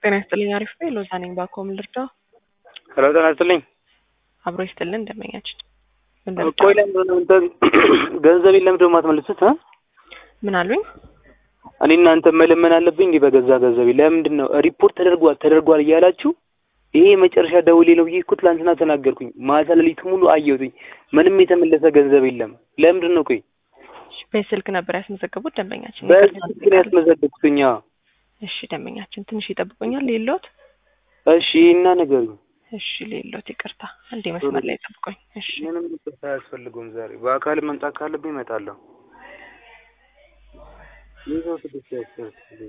ጤና ይስጥልኝ። አሪፍ ነው። ሎዛ ነኝ። ባኮም ልርዳ። ሄሎ ጤና ይስጥልኝ። አብሮ ይስጥልን። እንደመኛችን ቆይ ለምንድን ነው እንትን ገንዘቤን ለምንድን ነው የማትመልሱት? እ? ምን አሉኝ? እኔ እናንተ መለመን አለብኝ እንዲህ በገዛ ገንዘቤ ለምንድን ነው ሪፖርት ተደርጓል ተደርጓል እያላችሁ ይሄ የመጨረሻ ደውሌ ነው ብዬ እኮ ትላንትና ተናገርኩኝ። ማታ ሌሊት ሙሉ አየሁትኝ። ምንም የተመለሰ ገንዘብ የለም። ለምንድን ነው ቆይ እሺ፣ በስልክ ነበር ያስመዘገቡት ደንበኛችን። በዚህ ስልክ ነው ያስመዘገብኩትኝ። አዎ። እሺ፣ ደንበኛችን ትንሽ ይጠብቁኛል። ሌሎት እሺ እና ነገሩኝ። እሺ፣ ሌሎት ይቅርታ፣ አንዴ መስመር ላይ ጠብቆኝ። እሺ፣ ምንም ይቅርታ አያስፈልገውም። ዛሬ በአካል መምጣት ካለብኝ እመጣለሁ። ይዘው ስድስት ያስፈልግ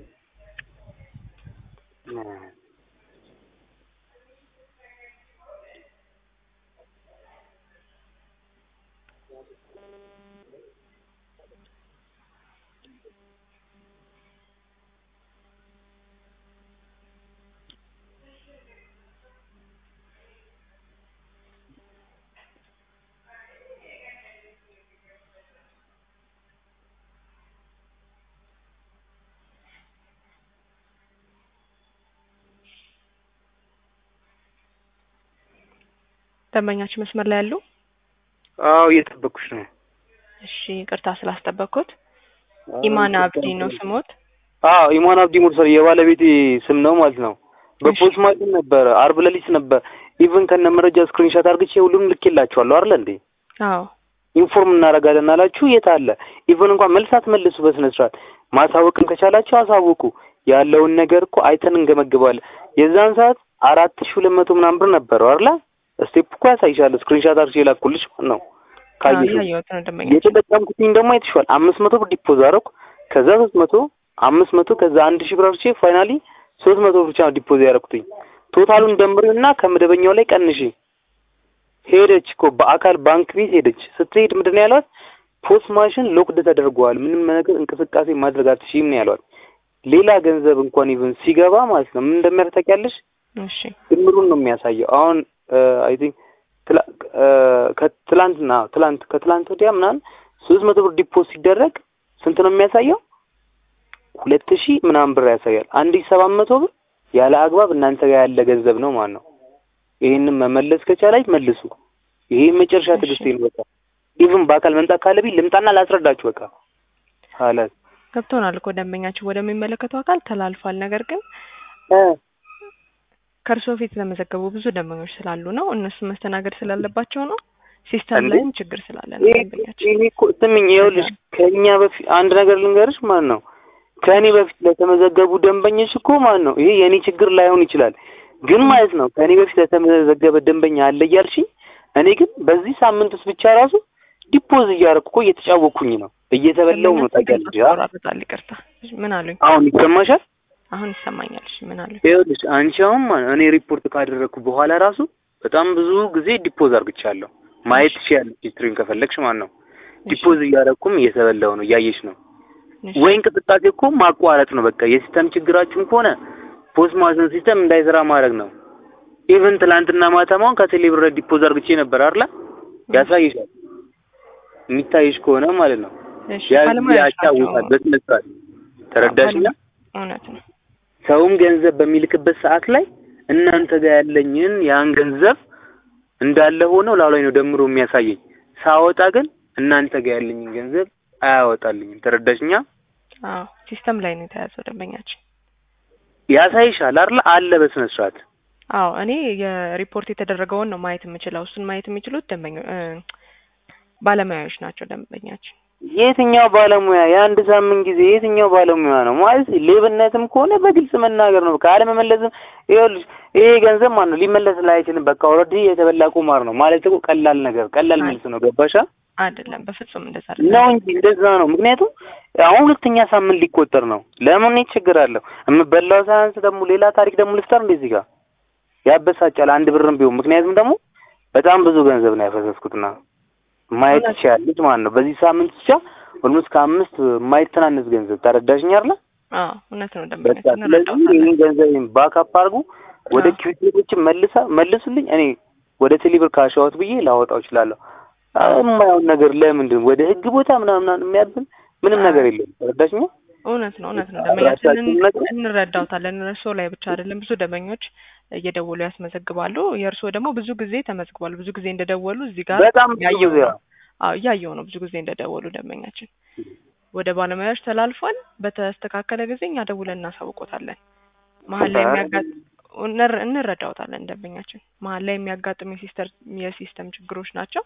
ደንበኛችን መስመር ላይ ያሉ። አዎ እየጠበኩሽ ነው። እሺ፣ ይቅርታ ስላስጠበቅኩት። ኢማን አብዲ ነው ስሞት? አዎ ኢማን አብዲ ሙርሰል የባለቤቴ ስም ነው ማለት ነው። በፖስት ማሽን ነበረ አርብ ሌሊት ነበር። ኢቭን ከነ መረጃ ስክሪንሾት አድርግቼ ሁሉንም ልኬላችኋለሁ አይደል እንዴ? አዎ ኢንፎርም እናደርጋለን አላችሁ። የት አለ? ኢቭን እንኳን መልሳት መልሱ በስነ ስርዓት ማሳወቅም ከቻላችሁ አሳውቁ። ያለውን ነገር እኮ አይተን እንገመግባለን። የዛን ሰዓት አራት ሺህ ሁለት መቶ ምናምን ብር ነበረው አይደል? ስቴፕ እኮ ያሳይሻል። ስክሪንሾት አድርጌ ላኩልሽ ማለት ነው። ካየሽው ያየሁት ነው ደንበኛችን። የተጠቀምኩትኝ ደግሞ አይተሽዋል። አምስት መቶ ብር ዲፖዝ አደረኩ። ከዛ ሶስት መቶ አምስት መቶ ከዛ አንድ ሺህ ብር አድርጌ ፋይናሊ ሶስት መቶ ብር ብቻ ነው ዲፖዝ ያደረኩትኝ። ቶታሉን ደምሪውና ከመደበኛው ላይ ቀንሺ። ሄደች እኮ በአካል ባንክ ቤት ሄደች። ስትሄድ ምንድን ነው ያሏት? ፖስት ማሽን ሎክድ ተደርጓል፣ ምንም ነገር እንቅስቃሴ ማድረግ አትችይም ነው ያሏት። ሌላ ገንዘብ እንኳን ኢቭን ሲገባ ማለት ነው ምን እንደሚያደርግ ታውቂያለሽ? እሺ ድምሩን ነው የሚያሳየው። አሁን አይ ቲንክ ከትላንትና ትላንት ከትላንት ወዲያ ምናምን ሶስት መቶ ብር ዲፖዝ ሲደረግ ስንት ነው የሚያሳየው? ሁለት ሺህ ምናምን ብር ያሳያል። አንድ ሺህ ሰባት መቶ ብር ያለ አግባብ እናንተ ጋር ያለ ገንዘብ ነው ማለት ነው። ይሄንን መመለስ ከቻላች መልሱ። ይሄ መጨረሻ ትዕግስቴ ነው። በቃ ኢቭን በአካል መምጣት ካለብኝ ልምጣና ላስረዳችሁ። በቃ ሀላስ ገብቶናል እኮ ደንበኛችን ወደሚመለከተው አካል ተላልፏል። ነገር ግን ከእርሶ ፊት የተመዘገቡ ብዙ ደንበኞች ስላሉ ነው እነሱ መስተናገድ ስላለባቸው ነው። ሲስተም ላይም ችግር ስላለ ነው ደንበኛችን። ይሄ እኮ ስምኝ፣ ይኸውልሽ ከእኛ በፊት አንድ ነገር ልንገርሽ ማለት ነው ከእኔ በፊት ለተመዘገቡ ደንበኞች እኮ ማለት ነው ይሄ የእኔ ችግር ላይሆን ይችላል፣ ግን ማለት ነው ከእኔ በፊት ለተመዘገበ ደንበኛ አለ እያልሽኝ፣ እኔ ግን በዚህ ሳምንት ውስጥ ብቻ ራሱ ዲፖዝ እያደረኩ እኮ እየተጫወኩኝ ነው፣ እየተበላው ነው። ታውቂያለሽ። ይቆራረጣል። ይቅርታ። ምን አሉኝ? አሁን ይሰማሻል? አሁን ይሰማኛል። እሺ ምን አሉኝ? ይኸውልሽ አንቺ አሁን ማለት እኔ ሪፖርት ካደረግኩ በኋላ ራሱ በጣም ብዙ ጊዜ ዲፖዝ አድርግቻለሁ። ማየት ትችያለሽ፣ ሂስትሪን ከፈለግሽ ማለት ነው። ዲፖዝ እያደረኩም እየተበላው ነው፣ እያየሽ ነው ወይ እንቅስቃሴ እኮ ማቋረጥ ነው። በቃ የሲስተም ችግራችሁም ከሆነ ፖስት ማሽን ሲስተም እንዳይሰራ ማድረግ ነው። ኢቭን ትላንትና ማታማውን ከቴሌብር ዲፖዝ አድርግቼ ነበር አይደል? ያሳይሻል የሚታይሽ ከሆነ ማለት ነው። እሺ ያ ባለሙያዎች ያጫውታል ናቸው። በስነ ስርዓት ተረዳሽኛ? እውነት ነው። ሰውም ገንዘብ በሚልክበት ሰዓት ላይ እናንተ ጋር ያለኝን ያን ገንዘብ እንዳለ ሆኖ ላው ላይ ነው ደምሮ የሚያሳየኝ። ሳወጣ ግን እናንተ ጋር ያለኝን ገንዘብ አያወጣልኝም። ተረዳሽኛ? አዎ ሲስተም ላይ ነው የተያዘው ደንበኛችን። ያሳይሻል አይደል? አለ በስነ ስርዓት አዎ እኔ የሪፖርት የተደረገውን ነው ማየት የምችለው። እሱን ማየት የሚችሉት ደንበኞ እ ባለሙያዎች ናቸው ደንበኛችን። የትኛው ባለሙያ የአንድ ሳምንት ጊዜ የትኛው ባለሙያ ነው ማለት ሌብነትም ከሆነ በግልጽ መናገር ነው። ካለመመለስም ይኸውልሽ ይሄ ገንዘብ ማለት ነው ሊመለስ ላይ አይችልም። በቃ ኦልሬዲ የተበላ ቁማር ነው ማለት እኮ ቀላል ነገር ቀላል መልስ ነው። ገባሻ? አይደለም በፍጹም እንደዛ ነው አይደለም። እንጂ እንደዛ ነው። ምክንያቱም አሁን ሁለተኛ ሳምንት ሊቆጠር ነው። ለምን ችግር አለው? የምበላው ሳያንስ ደግሞ ሌላ ታሪክ ደግሞ ልፍጠር እንደዚህ ጋር ያበሳጫል። አንድ ብርም ቢሆን ምክንያቱም ደግሞ በጣም ብዙ ገንዘብ ነው ያፈሰስኩትና ማየት ትችያለሽ ማለት ነው። በዚህ ሳምንት ብቻ ኦልሞስት ከአምስት የማይተናነስ ገንዘብ ተረዳሽኝ አይደል? አዎ እውነት ነው በቃ ደንበኛችን ስለዚህ እንረዳዎታለን። ይህን ገንዘብ ባካፕ አድርጉ ወደ አዎ። ኪዩቲዎችን መልሳ መልሱልኝ። እኔ ወደ ቴሌብር ካሻወት ብዬ ላወጣው እችላለሁ። የማየውን ነገር ለምንድን ወደ ህግ ቦታ ምናምን ምናምን የሚያብን ምንም ነገር የለም። ተረዳሽኝ? እውነት ነው እውነት ነው። ደንበኛችንን አድራሻችሁን ነግረን እንረዳውታለን። እርስዎ ላይ ብቻ አይደለም ብዙ ደንበኞች እየደወሉ ያስመዘግባሉ። የእርስዎ ደግሞ ብዙ ጊዜ ተመዝግቧል። ብዙ ጊዜ እንደደወሉ እዚህ ጋር በጣም ብዙ ያየው ጊዜ ነው። አዎ እያየው ነው። ብዙ ጊዜ እንደደወሉ ደንበኛችን ወደ ባለሙያዎች ተላልፏል። በተስተካከለ ጊዜ እኛ ደውለን እናሳውቆታለን። መሀል ላይ የሚያጋጥ እንረ- እንረዳውታለን ደንበኛችን መሀል ላይ የሚያጋጥሙ የሲስተር የሲስተም ችግሮች ናቸው።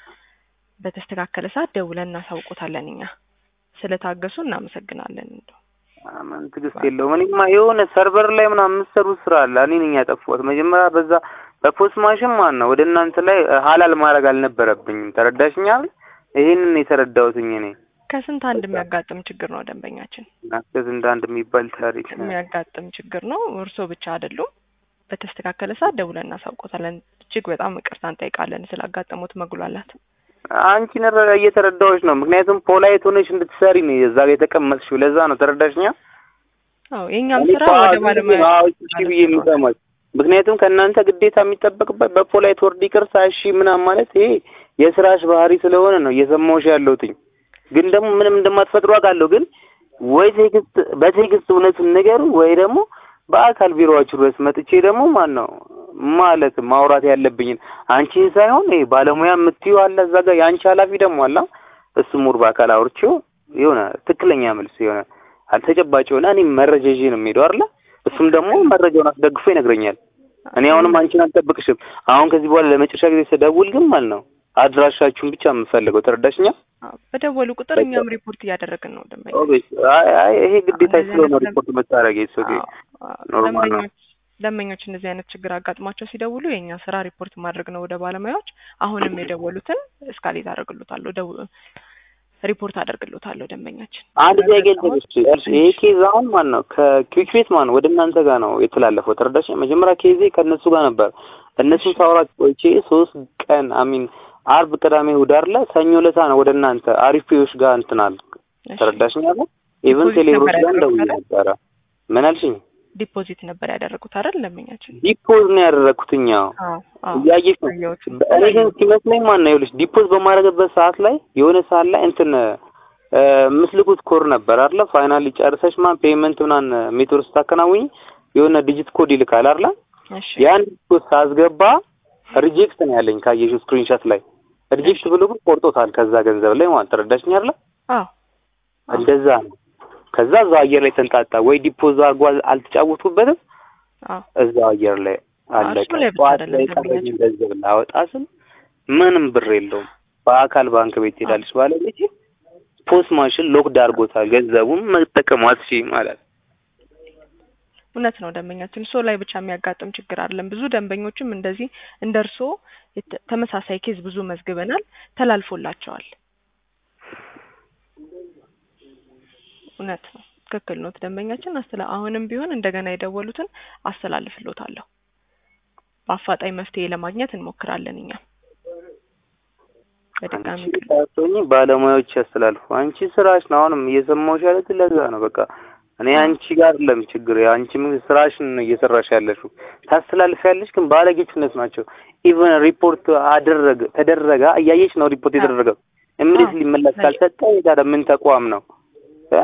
በተስተካከለ ሰዓት ደውለን እናሳውቆታለን። እኛ ስለታገሱ እናመሰግናለን። እንደው ምን ትዕግስት የለውም። እኔማ የሆነ ሰርቨር ላይ ምናምን የምትሰሩት ስራ አለ። እኔ ነኝ ያጠፋሁት። መጀመሪያ በዛ በፖስት ማሽን ማን ነው ወደ እናንተ ላይ ሀላል ማድረግ አልነበረብኝም። ተረዳሽኛል? ይሄንን የተረዳሁትኝ እኔ ከስንት አንድ የሚያጋጥም ችግር ነው ደንበኛችን ናከዝ እንደ አንድ የሚባል ታሪክ ነው። የሚያጋጥም ችግር ነው። እርስዎ ብቻ አይደሉም። በተስተካከለ ሰዓት ደውለን እናሳውቆታለን። እጅግ በጣም ይቅርታ እንጠይቃለን ስላጋጠሙት መጉላላት። አንቺ ነረ እየተረዳሁሽ ነው። ምክንያቱም ፖላይት ሆነሽ እንድትሰሪ ነው እዛ ጋር የተቀመጥሽው። ለዛ ነው ተረዳሽኛ? አዎ የእኛም እኔ ስራ እኮ ወደ አሁን ባለሙያ አዎ እሺ ብዬ የምሰማሽ ምክንያቱም ከእናንተ ግዴታ የሚጠበቅበት በፖላይት ወርድ ይቅርታ እሺ ምናምን ማለት ይሄ የስራሽ ባህሪ ስለሆነ ነው እየሰማሁሽ ያለሁትኝ። ግን ደግሞ ምንም እንደማትፈጥሩ አውቃለሁ። ግን ወይ ቴክስት በቴክስት እውነቱን ንገሩ ወይ ደግሞ በአካል ቢሮዋችሁ ድረስ መጥቼ ደግሞ ማን ነው ማለት ማውራት ያለብኝን አንቺን ሳይሆን ይሄ ባለሙያ የምትዩ አለ እዛ ጋር የአንቺ ኃላፊ ደግሞ አለ እሱ ሙር በአካል አውርቼው የሆነ ትክክለኛ መልስ የሆነ አልተጨባጭ የሆነ እኔ መረጃ ይዤ ነው የምሄደው አይደለ እሱም ደግሞ መረጃውን አስደግፎ ይነግረኛል። እኔ አሁንም አንቺን አልጠብቅሽም። አሁን ከዚህ በኋላ ለመጨረሻ ጊዜ ስደውል ግን ማለት ነው አድራሻችሁን ብቻ የምፈልገው ተረዳሽኛ? አዎ፣ በደወሉ ቁጥር እኛም ሪፖርት እያደረግን ነው ደንበኛ ኦኬ። አይ አይ ይሄ ግዴታ እንደዚህ ስለሆነ አይነት ሪፖርት መታረግ ይስ ኦኬ አዎ፣ አዎ። ኖርማል ነው። ደንበኞች ደንበኞች እንደዚህ አይነት ችግር አጋጥሟቸው ሲደውሉ የእኛ ስራ ሪፖርት ማድረግ ነው ወደ ባለሙያዎች። አሁንም የደወሉትን እስካሌት አደርግሎታለሁ ደው ሪፖርት አደርግሎታለሁ ደንበኛችን። አንድ ጥያቄ ልጠይቅሽ። እርስ ይሄ ኬዝ አሁን ማን ነው ከኩዊክ ቤት ማን ነው ወደ እናንተ ጋር ነው የተላለፈው? ተረዳሽ? መጀመሪያ ኬዜ ከእነሱ ጋር ነበር። እነሱን ሳውራት ቆይቼ ሶስት ቀን አሚን አርብ፣ ቅዳሜ፣ እሑድ አይደለ ሰኞ ለታ ነው ወደ እናንተ አሪፍ ፔዎች ጋር እንትናል እሺ። ተረዳሽኝ? አለ ኢቨን ዲፖዚት ቴሌብሮች ነበር ጋር እንደውዬ ያደረጉት ነበረ። ምን አልሽኝ? ዲፖዚት ነበር ያደረጉት አይደል ደንበኛችን? ዲፖዝ ነው ያደረግኩትኛው አዎ አዎ። እያየሽ ነው። አየሁት። እኔ ግን ሲመስለኝ ማን ነው ይኸውልሽ ዲፖዝ በማድረግበት ሰዓት ላይ የሆነ ሰዓት ላይ እንትን እ ምስልኩት ኮድ ነበር አይደለ ፋይናሊ ጨርሰሽ ማን ፔመንት ምናምን ሜትር ስታከናውኝ የሆነ ዲጂት ኮድ ይልካል አይደለ እሺ ያን ኮድ ሳስገባ ሪጀክት ነው ያለኝ ካየሽው ስክሪንሾት ላይ ሪጀክት ብሎ ግን ቆርጦታል ከዛ ገንዘብ ላይ ማለት ተረዳሽኝ አይደለ አዎ አዎ። እንደዛ ነው ከዛ እዛው አየር ላይ ተንጣጣ ወይ ዲፖዝ አድርጎ አል- አልተጫወቱበትም አዎ እዛው አየር ላይ አለቀ እሱ ላይ ብቻ ጠዋት አይደለም ላይ ደንበኛችን። ቀረኝ ገንዘብ ላወጣ ስል ምንም ብር የለውም በአካል ባንክ ቤት ትሄዳለች ባለቤቴ ፖስት ማሽን ሎክድ አድርጎታል ገንዘቡን መጠቀም አትችይም ማለት እውነት ነው ደንበኛችን። እርስዎ ላይ ብቻ የሚያጋጥም ችግር አይደለም። ብዙ ደንበኞችም እንደዚህ እንደ እርስዎ የተ- ተመሳሳይ ኬዝ ብዙ መዝግበናል፣ ተላልፎላቸዋል። እውነት ነው፣ ትክክል ነው ደንበኛችን። አስተላ አሁንም ቢሆን እንደገና የደወሉትን አስተላልፍሎታለሁ። በአፋጣኝ መፍትሄ ለማግኘት እንሞክራለን እኛም በድጋሚ አንቺ ሳትሆኚ ባለሙያዎች ያስተላልፉ አንቺ ስራሽ ነው አሁንም እየሰማሁሽ ያለሁት ለዛ ነው በቃ እኔ አንቺ ጋር አይደለም ችግር አንቺ ምን ስራሽን ነው እየሰራሽ ያለሽው ታስተላልፊያለሽ ግን ባለጌችነት ናቸው ኢቨን ሪፖርት አደረገ ተደረገ እያየሽ ነው ሪፖርት የተደረገው እምሪት ሊመለስ ካልሰጠ ታዲያ ምን ተቋም ነው እ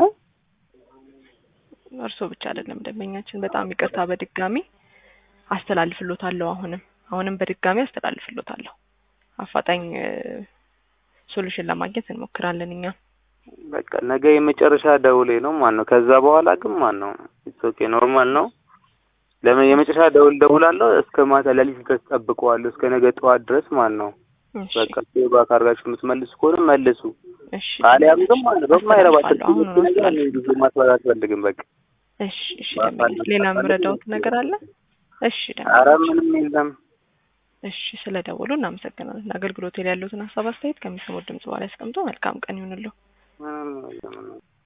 እርስዎ ብቻ አይደለም ደንበኛችን። በጣም ይቅርታ በድጋሚ አስተላልፍሎታለሁ። አሁንም አሁንም በድጋሚ አስተላልፍሎታለሁ። አፋጣኝ ሶሉሽን ለማግኘት እንሞክራለን እኛ። በቃ ነገ የመጨረሻ ደውሌ ነው ማን ነው ከዛ በኋላ ግን ማን ነው ኢትስ ኦኬ ኖርማል ነው ለምን የመጨረሻ ደውል ደውላለሁ እስከ ማታ ሌሊት ድረስ ጠብቀዋለሁ እስከ ነገ ጠዋት ድረስ ማን ነው እሺ በቃ ሴባ ካርጋችሁ የምትመልሱ ከሆነ መልሱ እሺ አሊያም ግን ማለት ነው በማይረባ አስተላልፋለሁ። አሁን ነው ነገር አስተላልፋለሁ። ጊዜ ማስባል አትፈልግም በቃ እሺ እሺ ደንበኛ ሌላ የምረዳውት ነገር አለ? እሺ አረ ደንበኛ ምንም የለም እሺ ስለደወሉ እናመሰግናለን። አገልግሎት ላይ ያሉትን ሀሳብ አስተያየት ከሚሰሙት ድምጽ በኋላ ያስቀምጡ። መልካም ቀን ይሁንልዎ። ምንም የለም